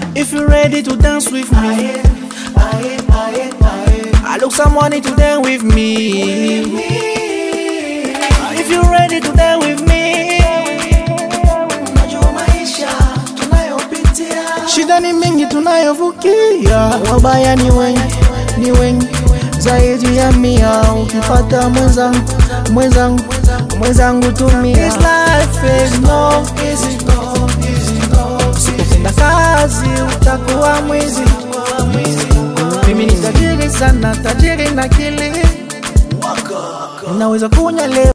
If you're ready to dance with me, I look someone to dance with me. If you're ready to dance with me, Najua maisha tunayopitia shida ni mingi tunayovukia, wabaya ni wengi, ni wengi zaidi ya mia. Ukipata mwenzangu, mwenzangu, mwenzangu tumia. This life is no easy, usipopenda kazi utakuwa mwizi. Mimi ni tajiri sana, tajiri na akili, naweza kunya leo